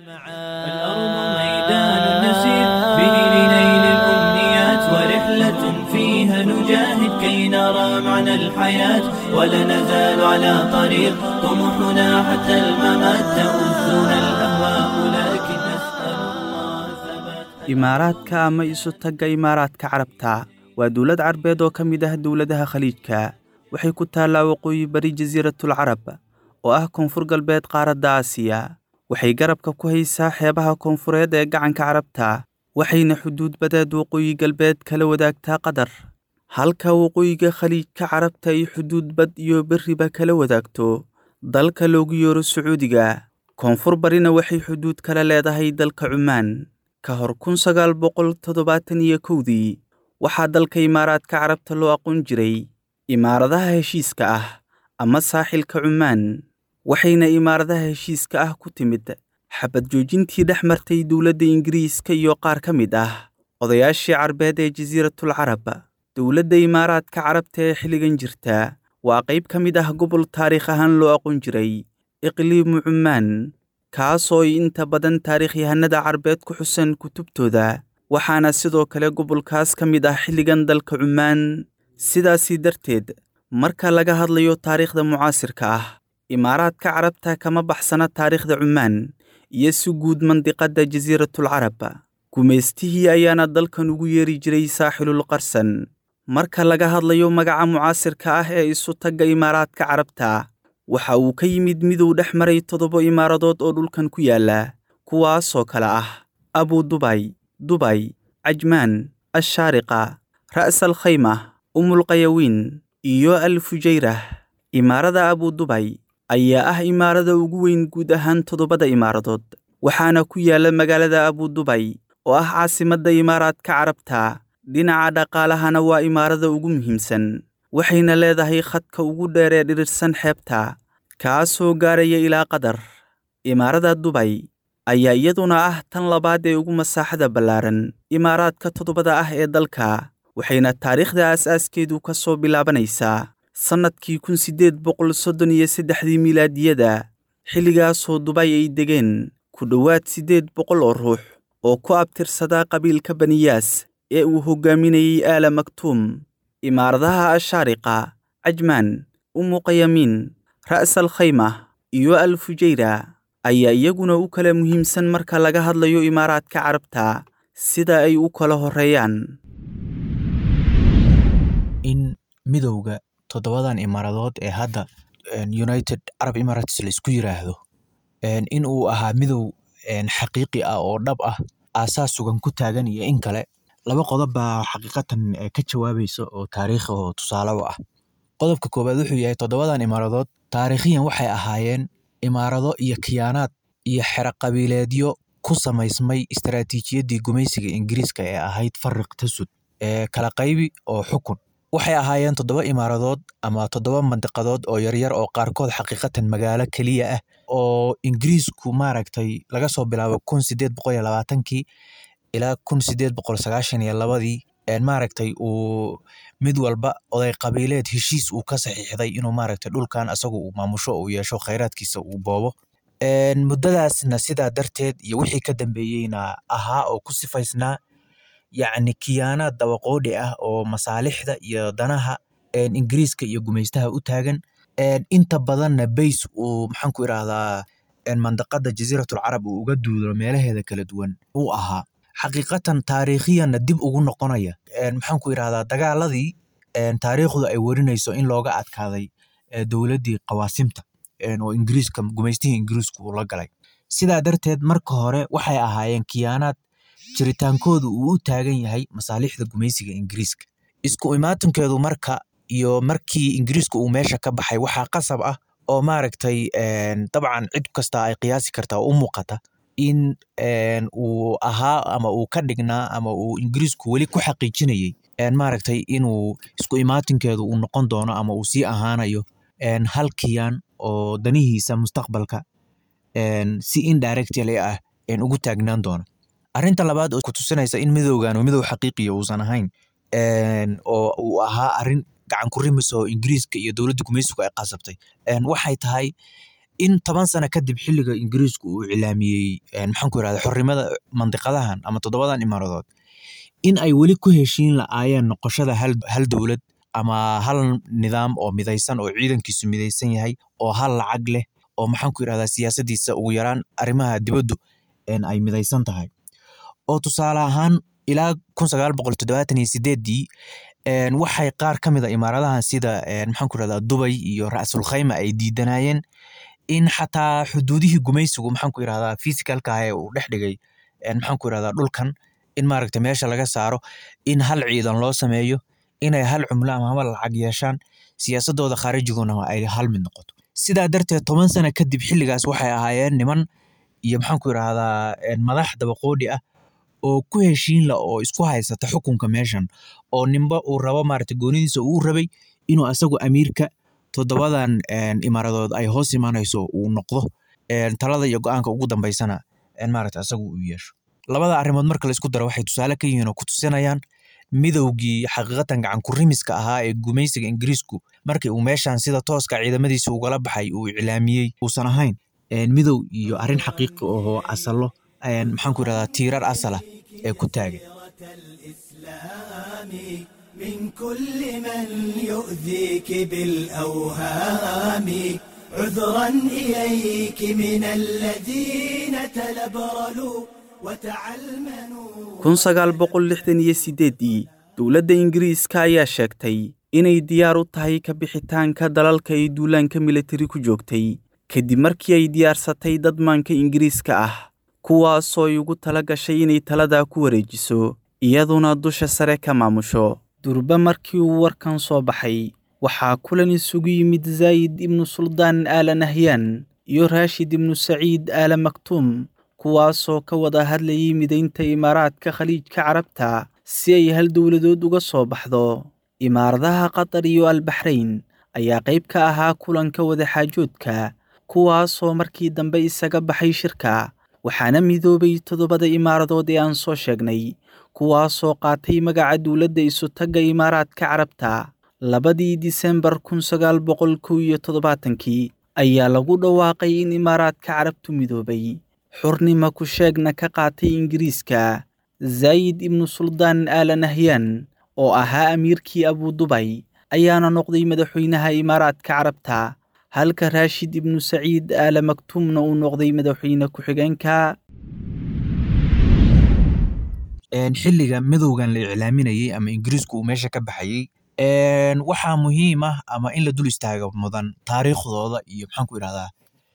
الأرض ميدان نسير به لنيل الأمنيات ورحلة فيها نجاهد كي نرى معنى الحياة ولا نزال على طريق طموحنا حتى الممات تؤذنا الأهواء لكن نسأل الله ثبات imaaraadka ama isu tagga imaaraadka carabta waa dowlad carbeed oo ka mid ah dowladaha khaliijka waxay ku taallaa waqooyi bari jasiiratul carab oo ah koonfur galbeed qaaradda aasiya waxay garabka ku haysaa xeebaha koonfureed ee gacanka carabta waxayna xuduud badeed waqooyi galbeed kala wadaagtaa qatar halka waqooyiga khaliijka carabta ay xuduud bad iyo berriba kala wadaagto dalka loogu yeero sacuudiga koonfur barina waxay xuduud kala leedahay dalka cumaan ka hor kun sagaal boqol toddobaatan iyo kowdii waxaa dalka imaaraadka carabta loo aqoon jiray imaaradaha heshiiska ah ama saaxilka cumaan waxayna imaaradaha heshiiska ah ku timid xabad joojintii dhex martay dowladda ingiriiska iyo qaar ka mid ah odayaashii carbeed ee jasiiratul carab dowladda imaaraadka carabta ee xilligan jirta waa qayb ka mid ah gobol taariikh ahaan loo aqoon jiray iqliimu cumaan kaasoo ay inta badan taariikhyahanada carbeed ku xusan kutubtooda waxaana sidoo kale gobolkaas ka mid ah xilligan dalka cumaan sidaasii darteed marka laga hadlayo taariikhda mucaasirka ah imaaraadka carabta kama baxsana taariikhda cumaan iyo si guud mandiqadda jasiiratul carab gumaystihii ayaana dalkan ugu yeeri jiray saaxilul qarsan marka laga hadlayo magaca mucaasirka ah ee isu tagga imaaraadka carabta waxa uu ka yimid miduu dhex maray toddoba imaaradood oo dhulkan ku yaalla kuwaasoo kale ah abu dubay dubay cajmaan ashaariqa ra'sal khayma umulqayawiin iyo al fujayrah imaarada abu dubay ayaa ah imaarada ugu weyn guud ahaan toddobada imaaradood waxaana ku yaalla magaalada abu dubay oo ah caasimadda imaaraadka carabta dhinaca dhaqaalahana waa imaarada ugu muhiimsan waxayna leedahay khadka ugu dheer ee dhirirsan xeebta kaasoo gaaraya ilaa qatar imaarada dubay ayaa iyaduna ah tan labaad ee ugu masaaxada ballaaran imaaraadka toddobada ah ee dalka waxayna taariikhda aas-aaskeedu ka soo bilaabanaysaa sannadkii kun siddeed boqol soddon iyo saddexdii milaadiyada xilligaasoo dubay ay degeen ku dhowaad siddeed boqol oo ruux oo ku abtirsadaa qabiilka baniyaas ee uu hoggaaminayey aala maktuum imaaradaha ashaariqa cajmaan umuqayamiin ra'sal khayma iyo al fujayra ayaa iyaguna u kala muhiimsan marka laga hadlayo imaaraadka carabta sida ay u kala horreeyaan in midowga toddobadan imaaradood ee hadda united arab emirates laisku yiraahdo in uu ahaa midow xaqiiqi ah oo dhab ah aasaas sugan ku taagan iyo in kale laba qodob baa xaqiiqatan ka jawaabaysa oo taariikhi oo tusaale u ah qodobka koowaad wuxuu yahay toddobadan imaaradood taariikhiyan waxay ahaayeen imaarado iyo kiyaanaad iyo xero qabiileedyo ku samaysmay istaraatiijiyaddii gumaysiga ingiriiska ee ahayd fariq tasud ee kala qaybi oo xukun waxay ahaayeen toddoba imaaradood ama toddoba mandiqadood oo yaryar oo qaarkood xaqiiqatan magaalo keliya ah oo ingiriisku maaragtay laga soo bilaabo kun sideed boqol iyo labaatankii ilaa kun sideed boqol sagaashan iyo labadii maaragtay uu mid walba oday qabiileed heshiis uu ka saxiixday inuu maaragtay dhulkan asagu uu maamusho uu yeesho khayraadkiisa uu boobo muddadaasna sidaa darteed iyo wixii ka dambeeyeyna ahaa oo ku sifaysnaa yacni kiyaanaad dabaqoodhi ah oo masaalixda iyo danaha ingiriiska iyo gumaystaha u taagan inta badanna bays uu maxaan ku irahdaa mandaqada jasiiratul carab uu uga duulo meelaheeda kala duwan uu ahaa xaqiiqatan taariikhiyanna dib ugu noqonaya maxaan ku irahdaa dagaaladii taariikhdu ay werinayso in looga adkaaday dowladdii qawaasimta oo ingiriiska gumaystihii ingiriisku uu la galay sidaa darteed marka hore waxay ahaayeen kiyaanaad jiritaankoodu uu u taagan yahay masaalixda gumaysiga ingiriiska isku imaatinkeedu marka iyo markii ingiriiska uu meesha ka baxay waxaa qasab ah oo maaragtay dabcan cid kasta ay qiyaasi kartaa oo u muuqata in uu ahaa ama uu ka dhignaa ama uu ingiriisku weli ku xaqiijinayey maaragtay inuu isku imaatinkeedu uu noqon doono ama uu sii ahaanayo hal kiyaan oo danihiisa mustaqbalka si indirectly ah ugu taagnaan doono arrinta labaad oo ku tusinaysa in midowgan uu midow xaqiiqiya uusan ahayn oo uu ahaa arrin gacan ku rimis oo ingiriiska iyo dowladda gumaysigu ay qasabtay waxay tahay in toban sano kadib xilliga ingiriisku uu cilaamiyey maxaan ku irahda xornimada mandiqadahan ama toddobadan imaaradood in ay weli ku heshiin la'aayeen noqoshada hal, hal dowlad ama hal nidaam oo midaysan oo ciidankiisu midaysan yahay oo hal lacag leh oo maxaan ku irahdaa siyaasadiisa ugu yaraan arrimaha dibaddu ay midaysan tahay oo tusaale ahaan ilaa kun sagaal boqol toddobaatan iyo sideeddii waxay qaar ka mid a imaaradahan sida maxaan ku irahdaa dubay iyo ra'sul khayma ay diidanayeen in xataa xuduudihii gumaysigu maxaan ku irahdaa physicalka ah ee uu dhex dhigay maxaan ku irahdaa dhulkan in maaragta meesha laga saaro in hal ciidan loo sameeyo inay hal cumlo ama hal lacag yeeshaan siyaasadooda khaarijiguna ay hal mid noqoto sidaa darteed toban sano kadib xilligaas waxay ahaayeen niman iyo maxaan ku irahdaa madax dabaqoodhi ah oo ku heshiin la oo isku haysata xukunka meeshan oo ninba uu rabo maaragta goonidiisa uu rabay inuu asagu amiirka toddobadan imaaradood ay hoos imanayso uu noqdo talada iyo go-aanka ugu dambeysana maaragta asagu uu yeesho labada arrimood marka la isku daro waxay tusaale ka yihiin oo ku tusinayaan midowgii xaqiiqatan gacan kurimiska ahaa ee gumaysiga ingiriisku markii uu meeshan sida tooska ciidamadiisa ugala baxay uu iclaamiyey uusan ahayn midow iyo arrin xaqiiqi ahoo asalo maxaan ku irahdaa tiirar asala ee ku taagan من كل من يؤذيك بالأوهام عذرا إليك من الذين تلبرلوا kun sagaal boqol lixdan iyo sideeddii dowladda ingiriiska ayaa sheegtay inay diyaar u tahay ka bixitaanka dalalka ay duulaanka militari ku joogtay kadib markii ay diyaarsatay dad maanka ingiriiska ah kuwaasoo ay ugu tala gashay inay taladaa ku wareejiso iyaduna dusha sare ka maamusho durba markii uu warkan soo baxay waxaa kulan isugu yimid zaayid ibnu suldaan aala nahyaan iyo raashid ibnu saciid aala maktuum kuwaasoo ka wada hadlayay midaynta imaaraadka khaliijka carabta si ay hal dowladood uga soo baxdo imaaradaha qatar iyo albaxrayn ayaa qayb ka ahaa kulanka wadaxaajoodka kuwaasoo markii dambe isaga baxay shirka waxaana midoobay toddobada imaaradood ee aan soo sheegnay kuwaasoo qaatay magaca dowladda isutagga imaaraadka carabta labadii disembar kun sagaal boqol kow iyo toddobaatankii ayaa lagu dhawaaqay in imaaraadka carabtu midoobay xurnima ku sheegna ka qaatay ingiriiska zaayid ibnu suldaan aala nahyaan oo ahaa amiirkii abudubay ayaana noqday madaxweynaha imaaraadka carabta halka raashid ibnu saciid aala maktuumna uu noqday madaxweyne ku-xigeenka xilliga midowgan la iclaaminayey ama ingiriisku uu meesha ka baxayey waxaa muhiim ah ama in la dul istaaga mudan taariikhdooda iyo maxaan ku irahdaa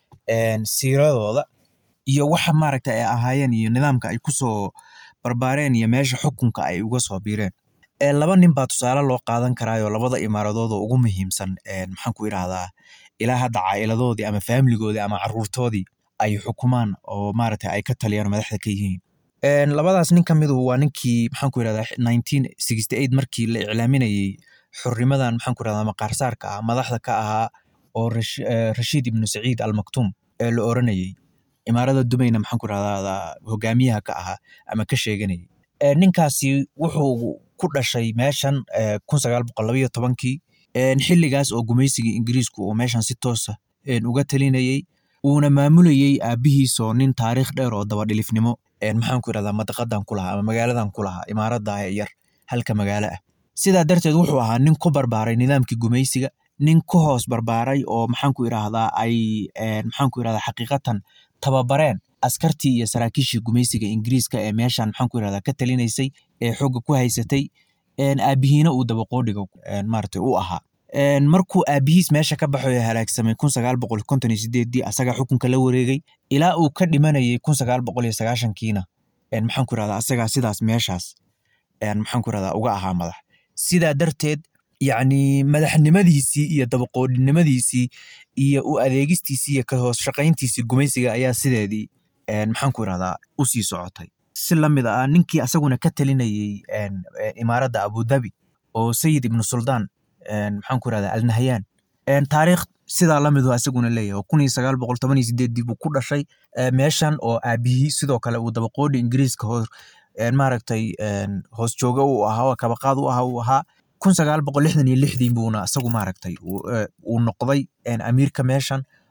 siiradooda iyo waxa maaragta ay ahaayeen iyo nidaamka ay kusoo barbaareen iyo meesha xukunka ay uga soo biireen laba nin baa tusaale loo qaadan karaayo labada imaaradood oo ugu muhiimsan maxaan ku irahdaa ilaa hadda caa'iladoodii ama faamiligoodii ama caruurtoodii ay xukumaan oo maaragta ay ka taliyaan madaxda ka yihiin labadaas nin ka midu waa ninkii maxaan ku irahdaa nineteen sixty eight markii la iclaaminayey xurnimadan maxaan ku irahdaa maqaarsaarka ah madaxda ka ahaa oo rashiid ibnu saciid almaktuum ee la oranayey imaarada dubayna maxaan ku irahdaa hogaamiyaha ka ahaa ama ka sheeganayay ninkaasi wuxuu ku dhashay meeshan kun sagaal boqol labaiyo tobankii xilligaas oo gumaysigii ingiriisku uu meeshan si toosa uga talinayey uuna maamulayey aabihiisoo nin taariikh dheer oo dabadhilifnimo maxaan ku irahdaa madaqadan ku lahaa ama magaaladan ku lahaa imaarada yar halka magaalo ah sidaa darteed wuxuu ahaa nin ku barbaaray nidaamkii gumaysiga nin ku hoos barbaaray oo maxaan ku irahdaa ay maxaan ku irahdaa xaqiiqatan tababareen askartii iyo saraakiishii gumaysiga ingiriiska ee meeshan maxaan ku irahdaa ka talinaysay ee xooga ku haysatay aabihiina uu dabaqoodhiga maaragtay u ahaa markuu aabihiis meesha ka baxoyo halaagsamay kun sagaal boqol konton iyo sideeddii asaga xukunka la wareegay ilaa uu ka dhimanayay kun sagaal boqol iyo sagaashankiina maxaan ku irahdaa asagaa sidaas meeshaas maxaan ku irahdaa uga ahaa madax sidaa darteed yacni madaxnimadiisii iyo dabaqoodhinimadiisii iyo u adeegistiisii iyo ka hoos shaqayntiisii gumaysiga ayaa sideedii maxaan ku irahdaa u sii socotay si lamid ah ninkii asaguna ka talinayey imaaradda abudabi oo sayid ibnu suldaan maxaan ku irahdaa alnahyaan taariikh sidaa lamidu asaguna leeyahay kun iyo sagaal boqol toban iyo sideeddii buu ku dhashay meeshan oo aabihii sidoo kale uu dabaqoodhi ingiriiska hoos maaragtay hoos jooga uu ahaa oo kabaqaad u ahaa uu ahaa kun sagaal boqol lixdan iyo lixdii buuna isagu maaragtay uu noqday amiirka meeshan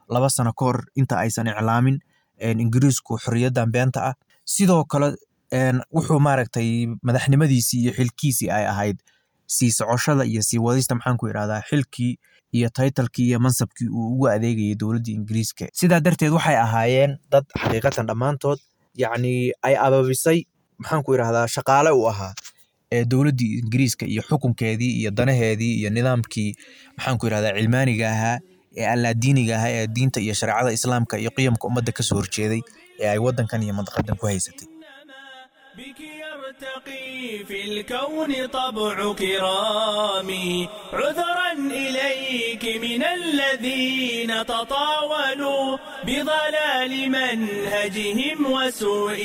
laba sano ka hor inta aysan iclaamin ingiriisku xorriyaddan beenta ah sidoo kale wuxuu maaragtay madaxnimadiisii iyo xilkiisii ay ahayd sii socoshada iyo sii wadista maxaan ku idhahdaa xilkii iyo taytalkii iyo mansabkii uu ugu adeegayay dowladdii ingiriiska sidaa darteed waxay ahaayeen dad xaqiiqatan dhammaantood yacni ay ababisay maxaan ku idhahdaa shaqaale uu ahaa ee dowladdii ingiriiska iyo xukunkeedii iyo danaheedii iyo nidaamkii maxaan ku idhahdaa cilmaaniga ahaa ee allaadiiniga ahaa ee diinta iyo shareecada islaamka iyo qiyamka ummadda ka soo horjeeday ee ay waddankan iyo mandaqadan ku haysatay بك يرتقي في الكون طبع كرامي عذرا إليك من الذين تطاولوا بضلال منهجهم وسوء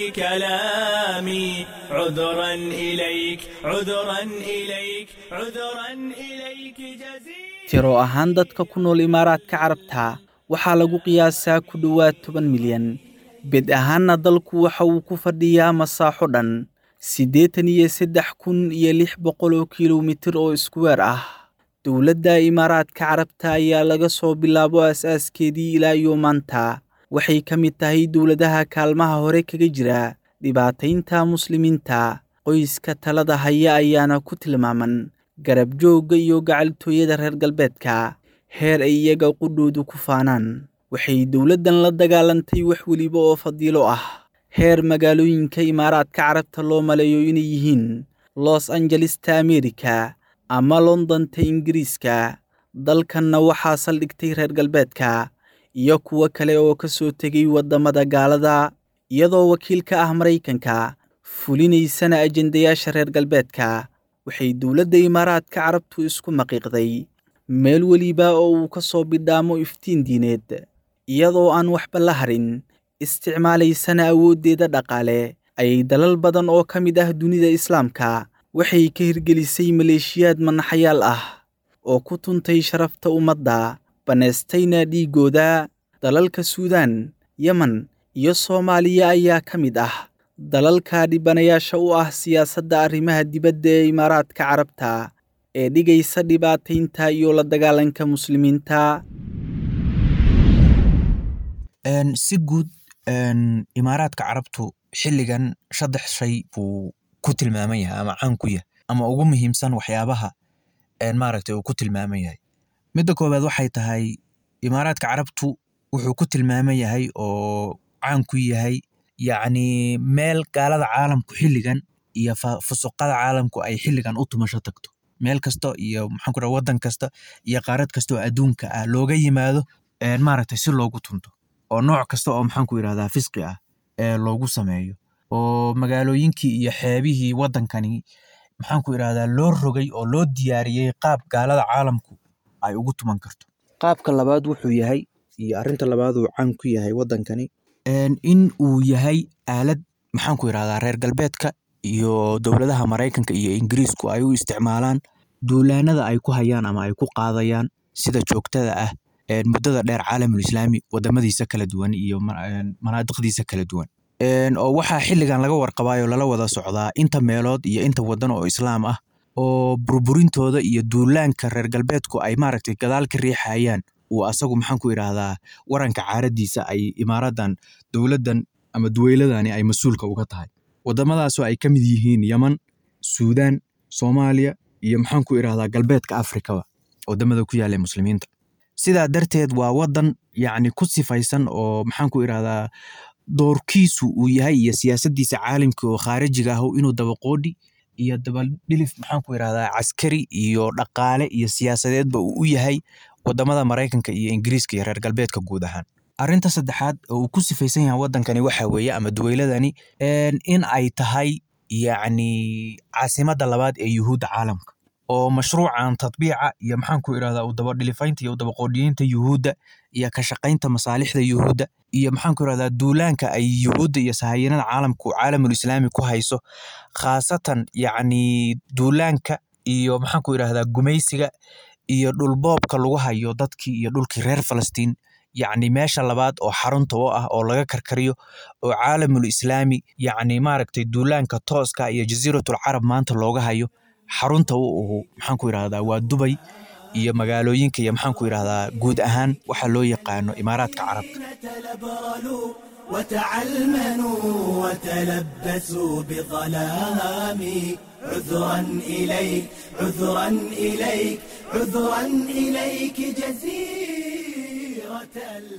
كلامي عذرا إليك عذرا إليك عذرا إليك جزيل tiro ahaan dadka ku nool imaaraadka carabta waxaa lagu qiyaasaa ku dhowaad toban milyan bed ahaanna dalku waxa uu ku fadhiyaa masaaxo dhan siddeetan iyo saddex kun iyo lix boqol oo kilomitir oo iskuweer ah dowladda imaaraadka carabta ayaa laga soo bilaabo aas-aaskeedii ilaa iyo maanta waxay ka mid tahay dowladaha kaalmaha hore kaga jira dhibaataynta muslimiinta qoyska talada haya ayaana ku tilmaaman garab joogga iyo gacaltooyada reer galbeedka heer ay iyaga qudhoodu ku faanaan waxay dowladdan la dagaalantay wax weliba oo fadiilo ah heer magaalooyinka imaaraadka carabta loo maleeyo inay yihiin los angelesta amerika ama londonta ingiriiska dalkanna waxaa saldhigtay reer galbeedka iyo kuwo kale oo ka soo tegay waddamada gaalada iyadoo wakiil ka ah maraykanka fulinaysana ajendayaasha reer galbeedka waxay dowladda imaaraadka carabtu isku maqiiqday meel weliba oo uu ka soo bidhaamo iftiin diineed iyadoo aan waxba la harin isticmaalaysana awooddeeda dhaqaale ayay dalal badan oo ka mid ah dunida islaamka waxay ka hirgelisay maleeshiyaad manaxayaal ah oo ku tuntay sharafta ummadda bannaystayna dhiiggooda dalalka suudaan yemen iyo soomaaliya ayaa ka mid ah dalalka dhibanayaasha u ah siyaasadda arrimaha dibadda ee imaaraadka carabta ee dhigaysa dhibaataynta iyo la dagaalanka muslimiinta si guud imaaraadka carabtu xilligan saddex shay buu ku tilmaaman yahay ama caan ku yahay ama ugu muhiimsan waxyaabaha maaragtay uu ku tilmaaman yahay midda koowaad waxay tahay imaaraadka carabtu wuxuu ku tilmaaman yahay oo caan ku yahay yacni meel gaalada caalamku xilligan iyo fusuqada caalamku ay xilligan u tumasho tagto meel kasta iyo maxaan ku dhaha waddan kasta iyo qaarad kasta oo adduunka ah looga yimaado maaragtay si loogu tunto oo nooc kasta oo maxaan ku yidhahdaa fisqi ah ee loogu sameeyo oo magaalooyinkii iyo xeebihii waddankani maxaan ku idhahdaa loo rogay oo loo diyaariyey qaab gaalada caalamku ay ugu tuman karto qaabka labaad wuxuu yahay iyo arrinta labaad uu caan ku yahay waddankani in uu yahay aalad maxaan ku idhahdaa reer galbeedka iyo dowladaha maraykanka iyo ingiriisku ay u isticmaalaan duulaanada ay ku hayaan ama ay ku qaadayaan sida joogtada ah muddada dheer caalamul islaami wadamadiisa kala duwan iyo manaadiqdiisa kala duwan oo waxaa xilligan laga warqabaayoo lala wada socdaa inta meelood iyo inta wadan oo islaam ah oo burburintooda iyo duulaanka reer galbeedku ay maaragtay gadaal ka riixayaan uu asagu maxaan ku idhaahdaa waranka caaradiisa ay imaaradan dowladdan ama duweyladani ay mas-uulka uga tahay wadamadaasoo ay ka mid yihiin yeman suudaan soomaaliya iyo maxaan ku idhahdaa galbeedka afrikaba wadamada ku yaalla muslimiinta sidaa darteed waa wadan yacni ku sifaysan oo maxaan ku idhahdaa doorkiisu uu yahay iyo siyaasaddiisa caalamka oo khaarijiga ah inuu dabaqoodhi iyo dabadhilif maxaan ku idhahdaa caskari iyo dhaqaale iyo siyaasadeedba uu u yahay wadamada maraykanka iyo ingiriiska iyo reer galbeedka guud ahaan arrinta saddexaad oo uu ku sifaysan yahay waddankani waxa weeye ama duweyladani in ay tahay yacni caasimadda labaad ee yuhuudda caalamka oo mashruucan tadbiica iyo maxaan ku idhahdaa u dabadhilifaynta iyo u dabaqoodhiyeynta yuhuudda iyo ka shaqaynta masaalixda yuhuudda iyo maxaan ku idhahdaa duulaanka ay yuhuudda iyo sahayanada caalamku caalamul islaami ku hayso khaasatan yacni duulaanka iyo maxaan ku idhahdaa gumaysiga iyo dhulboobka lagu hayo dadkii iyo dhulkii reer falastiin yacni meesha labaad oo xarunta u ah oo laga karkariyo oo caalamul islaami yacni maaragtay duulaanka tooska iyo jasiiratul carab maanta looga hayo xarunta u uhu maxaan ku idhahdaa waa dubay iyo magaalooyinka iyo maxaan ku yidhahdaa guud ahaan waxa loo yaqaano imaaraadka carabta تلبرلوا وتعلمنوا وتلبسوا بظلام عذرا إليك عذرا إليك عذرا إليك جزيرة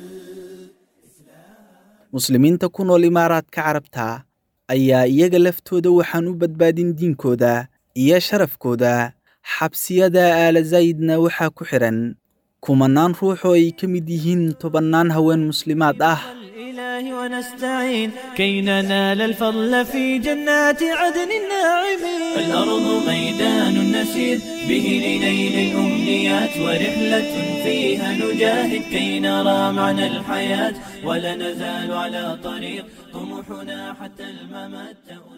muslimiinta ku nool imaaraadka carabta ayaa iyaga laftooda waxaan u badbaadin diinkooda iyo sharafkooda xabsiyada aala zaydna waxaa ku xidhan kumanaan ruux oo ay ka mid yihiin tobannaan haween muslimaad ah الإله ونستعين كي ننال الفضل في جنات عدن الناعمين الأرض ميدان نسير به لنيل الأمنيات ورحلة فيها نجاهد كي نرى معنى الحياة ولا نزال على طريق طموحنا حتى الممات